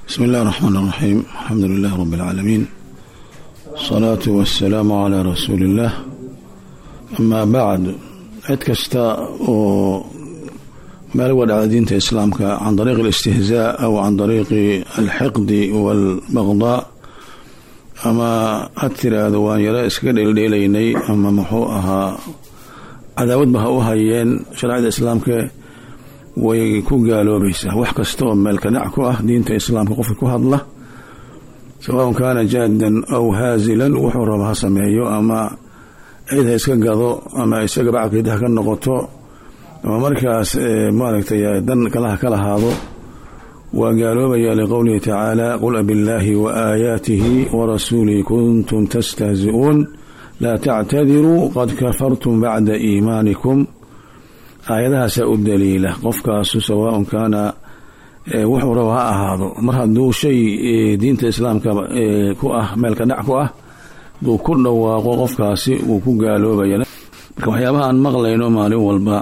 بسم الله الرحمن الرحيم الحمد لله رب العالمين الصلاة والسلام على رسول الله أما بعد cid kasta oo meel uga dhacda diinta islaamka can dariiqi alistihzaa aw can dariiqi alxiqdi waalbaqdaa ama had tiraahdo waan yaro iskaga dheeldheelaynay ama muxuu ahaa cadaawadba ha u hayeen shareecada islaamka way ku gaaloobaysaa wax kasta oo meelka dhac ku ah diinta islaamka qofka ku hadla sawaun kaana jaadan aw haazilan wuxuu raba ha sameeyo ama cid ha iska gado ama isaga bacalkeeda ha ka noqoto ama markaas maaragtay dan kalaha ka lahaado waa gaaloobaya liqowlihi tacaala qul abillaahi wa aayaatihi warasuulihi kuntum tastahzi'uun laa tactadiruu qad kafartum bacda iimaanikum aayadahaasaa u daliila qofkaasu sawaaun kaana wuxuu raba ha ahaado mar hadduu shay diinta islaamka ku ah meelka dhac ku ah duu ku dhawaaqo qofkaasi wuu ku gaaloobaya marka waxyaabaha aan maqlayno maalin walba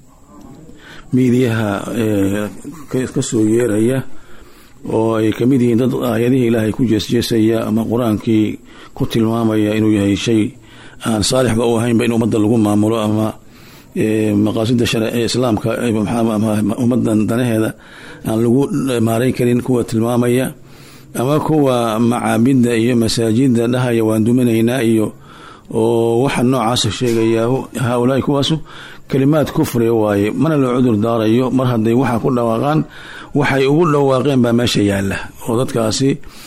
miidiyaha ka soo yeeraya oo ay kamid yihiin dad aayadihii ilaahay ku jeesjeesaya ama qur-aankii ku tilmaamaya inuu yahay shay aan saalixba u ahaynba in ummadda lagu maamulo ama maqaasida islaamka ummadan danaheeda aan lagu maarayn karin kuwa tilmaamaya ama kuwa macaabidda iyo masaajida dhahaya waan duminaynaa iyo oo waxa noocaasa sheegaya haaulaai kuwaasu kalimaad kufri waaye mana loo cudur daarayo mar hadday waxa ku dhawaaqaan waxay ugu dhawaaqeen baa meesha yaala oo dadkaasi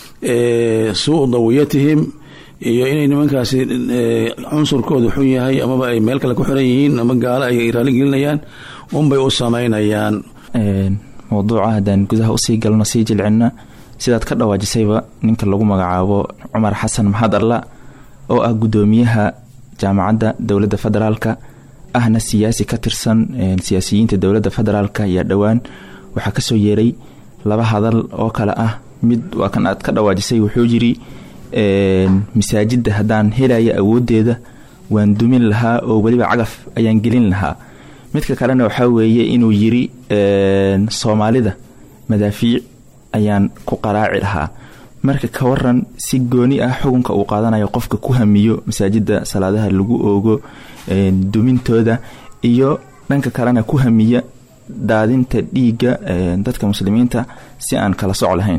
suu dawiyatihim iyo inay nimankaasi cunsurkoodu xun yahay amaba ay meel kale ku xiran yihiin ama gaalo ay raali gelinayaan unbay u samaynayaan mawduuca haddaan gudaha usii galno sii jilcinna sidaad ka dhawaajisayba ninka lagu magacaabo cumar xasan maxad alla oo ah guddoomiyaha jaamacadda dowladda federaalka ahna siyaasi ka tirsan siyaasiyiinta dowladda federaalka ayaa dhowaan waxaa kasoo yeeray laba hadal oo kale ah mid waa kan aad ka dhawaajisay wuxuu yiri masaajidda haddaan helaya awoodeeda waan dumin lahaa oo weliba cagaf ayaan gelin lahaa midka kalena waxaa weeye inuu yiri soomaalida madaafiic ayaan ku qaraaci lahaa marka ka waran si gooni ah xukunka uu qaadanayo qofka ku hamiyo masaajida salaadaha lagu oogo dumintooda iyo dhanka kalena ku hamiya daadinta dhiigga dadka muslimiinta si aan kala soc lahayn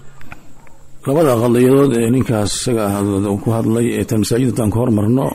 labada qadiyadood ee ninkaas isaga ah ku hadlay ee tan masaajidatan ku hormarno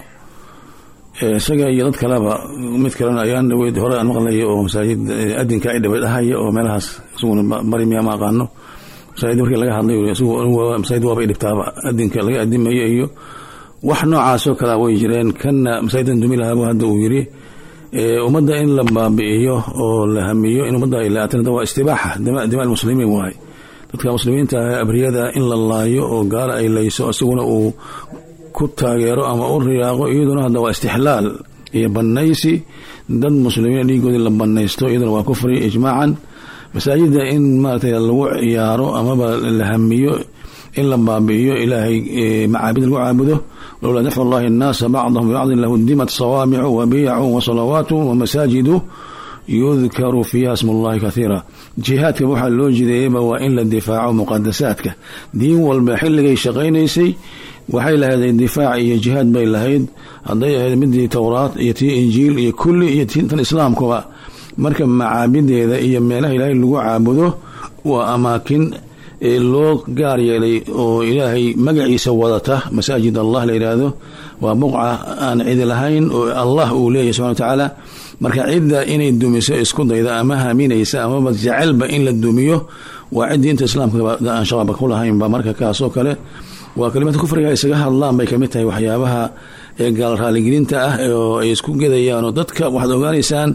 isaga iyo dad kaleba mid kalena ayaan dhaweyd hore aan maqlaya oo masaajid adinka ay dhawey dhahaya oo meelahaas isaguna bari miya ma aqaano masaajid markii laga hadlay masaajid waaba dhibtaaba adinka laga adimayo iyo wax noocaasoo kalea way jireen kanna masaajidan dumi lahaabu hadda uu yiri ummadda in la baabi'iyo oo la hamiyo in ummadda ay laatan waa istibaaxa dima almuslimiin waaye dadka muslimiinta ah abriyada in la laayo oo gaala ay layso isaguna uu ku taageero ama u riyaaqo iyaduna hadda waa istixlaal iyo banaysi dad muslimiin dhiigoodii la banaysto iyaduna waa kufri ijmaacan masaajida in maaragtay lagu ciyaaro amaba la hamiyo in la baabi'iyo ilaahay macaabid lagu caabudo lowlaa dafcu allahi annaasa bacdahum bibacdin lahudimat sawaamicu wa biyacu wa salawaatu wa masaajidu yudkaru fiiha smu llahi kathiira jihaadka waxaa loo jideeyeyba waa in la difaaco muqadasaadka diin walba xilligay shaqaynaysay waxay lahayd difaac iyo jihaad bay lahayd hadday ahayd midii towraad iyo tii injiil iyo kulli iyo tan islaamkuba marka macaabideeda iyo meelaha ilaahay lagu caabudo waa amaakin loo gaar yeelay oo ilaahay magaciisa wadata masaajid allah la yidhaahdo waa buqca aan cidi lahayn oo allah uu leeyahy subxana watacaala marka cidda inay dumiso isku dayda ama haminaysa amaba jecelba in la dumiyo waa ciddii inta islaamka aan shabaabka ku lahaynba marka kaasoo kale waa kelimada kufriga isaga hadlaan bay kamid tahay waxyaabaha ee gaal raaligelinta ah oo ay isku gedayaanoo dadka waxaad ogaanaysaan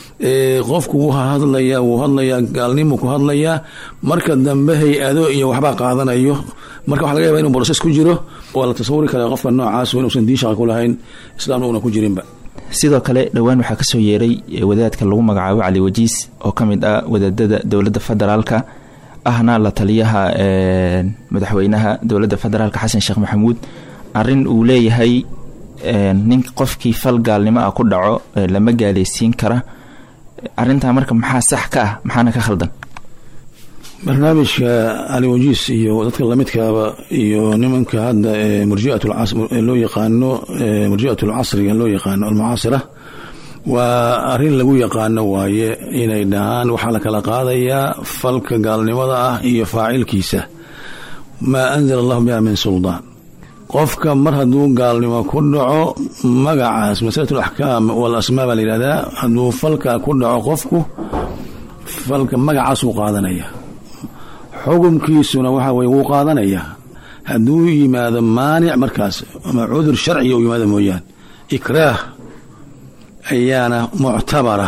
qofku wuu hadlayaa wuu hadlayaa gaalnimu ku hadlayaa marka dambe hay-ado iyo waxbaa qaadanayo marka waxa laga yaba inu broses ku jiro waa la tasawuri kara qofka noocaas inuusan diin shaqa ku lahayn islaamna una ku jirinba sidoo kale dhowaan waxaa kasoo yeeray wadaadka lagu magacaabo cali wajiis oo ka mid ah wadaadada dowladda federaalka ahna la taliyaha madaxweynaha dowladda federaalka xasan sheekh maxamuud arin uu leeyahay nin qofkii fal gaalnimo ah ku dhaco lama gaaleysiin kara arintaa marka maxaa sax ka ah maxaana ka khaldan barnaamijka cali wajiis iyo dadka lamidkaaba iyo nimanka hadda ee murjiat loo yaqaano murjiat lcasriga loo yaqaano almucaasira waa arrin lagu yaqaano waaye inay dhahaan waxaa la kala qaadayaa falka gaalnimada ah iyo faacilkiisa maa anzala allahu biha min suldaan qofka mar hadduu gaalnimo ku dhaco magacaas masalat alaxkaam walasmaa baa la yidhahdaa hadduu falka ku dhaco qofku falka magacaasuu qaadanaya xukumkiisuna waxa weye wuu qaadanayaa hadduu yimaado maanic markaas ama cudur sharciga u yimaado mooyaan ikraah ayaana muctabara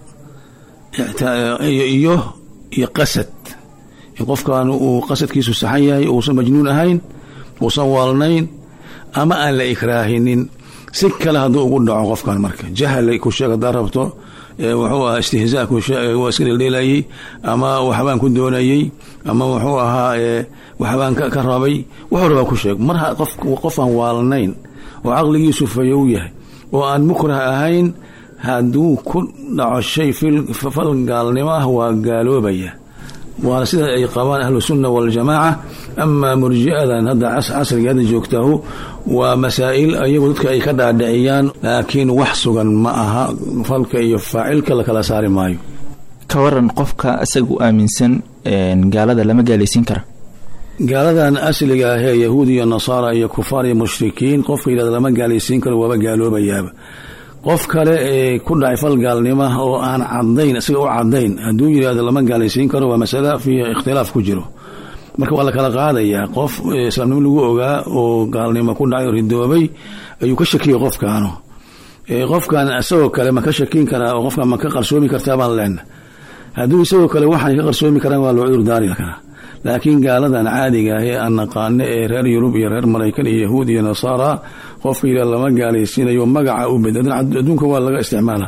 iyo iyo qasad in qofkan uu qasadkiisu saxan yahay uusan majnuun ahayn uusan waalnayn ama aan la ikraahinin si kale hadduu ugu dhaco qofkan marka jahal ku sheeg haddaa rabto wuxuu ahaa istihzaa waa iska dheeldheelayey ama waxbaan ku doonayey ama wuxuu ahaa waxbaan ka rabay wuxuu rabaa ku sheeg mar qofaan waalnayn oo caqligiisu fayow yahay oo aan mukrah ahayn hadduu ku dhaco shay fal gaalnimo ah waa gaaloobaya waana sida ay qabaan ahlusunna waljamaaca amaa murji'adan hadda casriga hadda joogtahu waa masaa'il iyagu dadka ay ka dhaadhiciyaan laakiin wax sugan ma aha falka iyo faacilka la kala saari maayo ka waran qofka isagu aaminsan gaalada lama gaalaysiin kara gaaladan asliga ahee yahuud iyo nasaara iyo kufaar iyo mushrikiin qofka yidhahda lama gaalaysiin karo waaba gaaloobayaaba qof kale ee ku dhacay fal gaalnima oo aan cadayn isaga u cadayn hadduu yidhahdo lama gaalaysiin karo waa masala fiiha ikhtilaaf ku jiro marka waa la kala qaadayaa qof islaamnimo lagu ogaa oo gaalnimo ku dhacay oo ridoobay ayuu ka shakiyay qofkaanu qofkan isagoo kale ma ka shakin karaa oo qofkan ma ka qarsoomi kartaa baan leena hadduu isagoo kale waxaan ka qarsoomi karaan waa loo cudur daari karaa laakiin gaaladan caadiga ah ee aan naqaano ee reer yurub iyo reer maraykan iyo yahuud iyo nasaara qofka yidhahda lama gaalaysiinayo magaca u bed adduunka waa laga isticmaala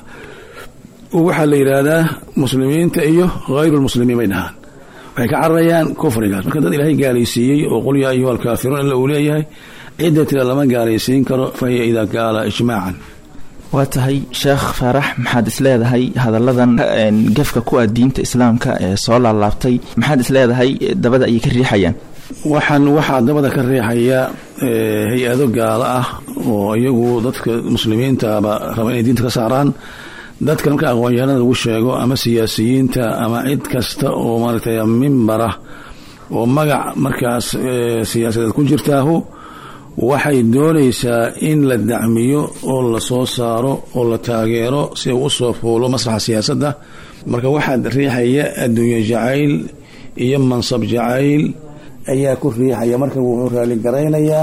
waxaa la yidhaahdaa muslimiinta iyo hayrulmuslimiin bay dhahaan waxay ka cararayaan kufrigaas marka dad ilaahay gaalaysiiyey oo qul yaa ayuha alkaafiruun ila uu leeyahay cidda tira lama gaalaysiin karo fa hiya idaa gaala ijmaacan waa tahay sheekh faarax maxaad isleedahay hadalladan gefka ku ah diinta islaamka ee soo laalaabtay maxaad isleedahay dabada ayay ka riixayaan waxaan waxaa dabada ka riixaya hay-ado gaalo ah oo iyagu dadka muslimiintaaba raba inay diinta ka saaraan dadka marka aqoonyahanada lagu sheego ama siyaasiyiinta ama cid kasta oo maaragtay mimbara oo magac markaas siyaasadeed ku jirtaahu waxay doonaysaa in la dacmiyo oo la soo saaro oo la taageero si uu u soo fuulo masraxa siyaasadda marka waxaad riixaya adduunye jacayl iyo mansab jacayl ayaa ku riixaya marka wuxuu raalligaraynayaa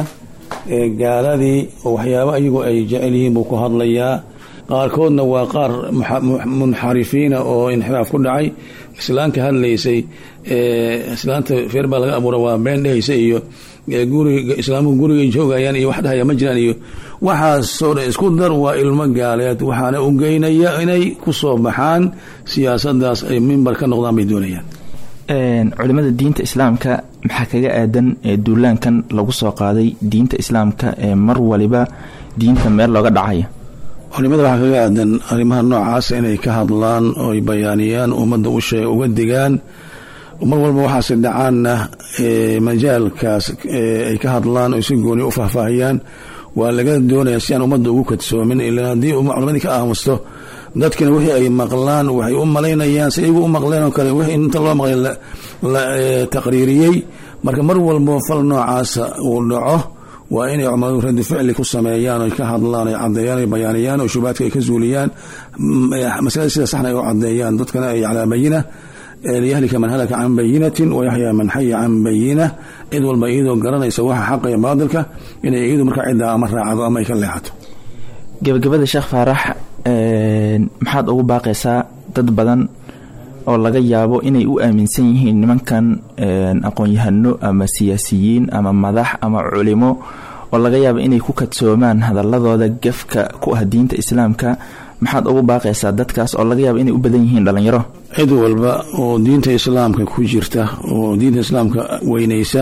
gaaladii oo waxyaaba iyagu ay jecel yihiin buu ku hadlayaa qaarkoodna waa qaar munxarifiina oo inxiraaf ku dhacay islaanka hadlaysay islaanta feer baa laga abuura waa been dhehaysa iyo guriga islaamuhu gurigay joogayaan iyo wax dhahaya ma jiraan iyo waxaasoo dhan isku dar waa ilmo gaaleed waxaana u geynaya inay ku soo baxaan siyaasadaas ay mimbar ka noqdaan bay doonayaan culimada diinta islaamka maxaa kaga aadan duulaankan lagu soo qaaday diinta islaamka ee mar waliba diinta meel looga dhacaya culimada waxaa kaga aadan arrimaha noocaas inay ka hadlaan oo ay bayaaniyaan ummadda uga digaan mar walba waxaase dhacaanna majaalkaas ay ka hadlaan oo si gooni u faahfaahiyaan waa laga doonaya si aan ummadda ugu kadsoomin ilaa haddii culimadii ka aamusto dadkina wixii ay maqlaan waxay u malaynayaan si iyagu u maqleen oo kale wixii inta loo maqlay la taqriiriyey marka mar walbo fal noocaasa uu dhaco waa inay culimadu radi ficli ku sameeyaan oy ka hadlaan ay cadeeyaan ay bayaaniyaan oo shubaadka ay ka zuuliyaan masalada sida saxna ay u cadeeyaan dadkana ay calaa bayina liyahlika man halaka can bayinatin wayaxyaa man xaya can bayina cid walba iyadoo garanaysa waxa xaqa iyo baadilka inay iyadu markaa ciddaa ama raacdo ama ay ka leexato gabagabada sheekh faarax maxaad ugu baaqaysaa dad badan oo laga yaabo inay u aaminsan yihiin nimankan aqoon-yahano ama siyaasiyiin ama madax ama culimo oo laga yaabo inay ku kadsoomaan hadaladooda gefka ku ah diinta islaamka maxaad ugu baaqaysaa dadkaas oo laga yaabo inay u badan yihiin dhalinyaro cid walba oo diinta islaamka ku jirta oo diinta islaamka weynaysa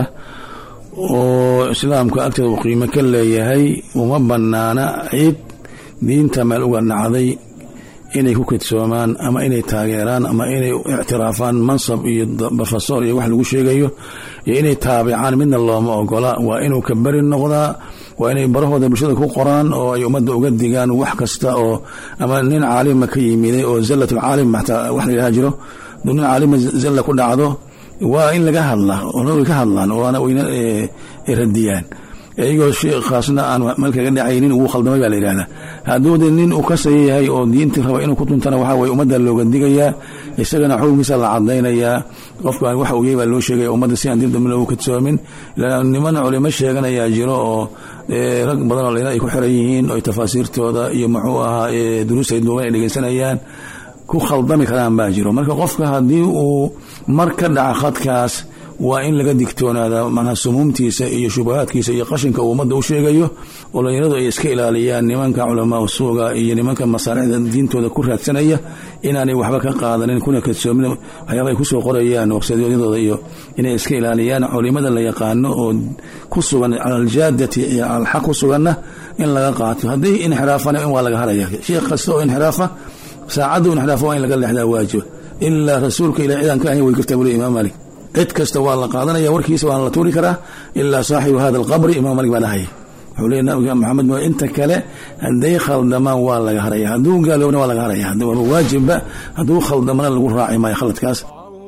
oo islaamka agteeda uu qiimo ka leeyahay uma banaana cid diinta meel uga dhacday inay ku kadsoomaan ama inay taageeraan ama inay ictiraafaan mansab iyo brofesor iyo wax lagu sheegayo iyo inay taabicaan midna looma ogola waa inuu ka beri noqdaa waa inay barahooda bulshada ku qoraan oo ay ummadda uga digaan wax kasta oo ama nin caalima ka yimiday oo zallatulcaalim xataa wax la yidhaha jiro duu nin caalima zalla ku dhacdo waa in laga hadlaa oo ka hadlaan oona wayna radiyaan iyagoo sheekhaasna aan meel kaga dhacaynin wuu khaldamay baa la yidhahdaa hadduu de nin uu kasaya yahay oo diintii raba inuu ku tuntana waxaa weye ummadda looga digayaa isagana xukunkiisa la cadaynayaa qofkaan wax ogey baa loo sheegaya ummadda si aan dib dambe loogu kadsoomin niman culimo sheeganayaa jiro oo rag badan oo lena ay ku xiran yihiin oo tafaasiirtooda iyo muxuu ahaa duruustay duuban ay dhegeysanayaan ku khaldami karaan baa jiro marka qofka haddii uu mar ka dhaca khadkaas waa in laga digtoonaada manaa sumuumtiisa iyo shubahaadkiisa iyo qashinka uu ummadda u sheegayo oo dhalinyaradu ay iska ilaaliyaan nimanka culamaa suuga iyo nimanka masaalixda diintooda ku raadsanaya inaanay waxba ka qaadanin kuna kadsoomin waxyaaba ay kusoo qorayaan websaydyadooda iyo inay iska ilaaliyaan culimada la yaqaano oo ku sugan cala aljaadati iyo alxaq ku suganna in laga qaato haddii inxiraafana in waa laga haraya sheekh kasta oo inxiraafa saacaddu inxiraafa waa in laga leexdaa waajiba ilaa rasuulka ila cidaan ka ahayn way jirtaa buli imaam maalik cid kasta waa la qaadanaya warkiisa waana la tuuri karaa ilaa saaxibu hada alqabri imaam malik baa dhahaya wuxuu leeya nabiga maxamed mo inta kale hadday khaldamaan waa laga haraya hadduu gaaloobna waa laga haraya waaba waajibba hadduu khaldamana lagu raaci maayo khaladkaas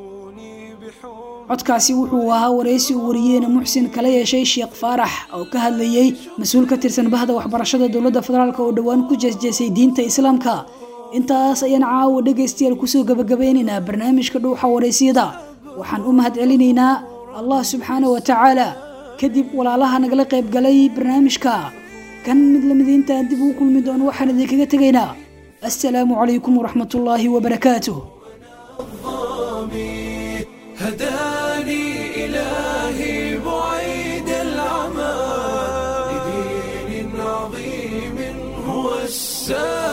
codkaasi wuxuu ahaa waraysi uu wariyeena muxsin kala yeeshay sheekh faarax oo ka hadlayey mas-uul ka tirsan bahda waxbarashada dowladda federaalk oo dhowaan ku jeesjeesay diinta islaamka intaas ayaan caawa dhegaystayaal kusoo gabagabeynaynaa barnaamijka dhuuxa waraysiyada waxaan u mahad celinaynaa allah subxaana wa tacaala kadib walaalaha nagala qayb galay barnaamijka kan mid lamid intaan dib ugu kulmi doono waxaan idinkaga tegaynaa assalaamu calaykum waraxmatullaahi wabarakaatuh هداني إلهي بعيد العمى لدين عظيم هو السلام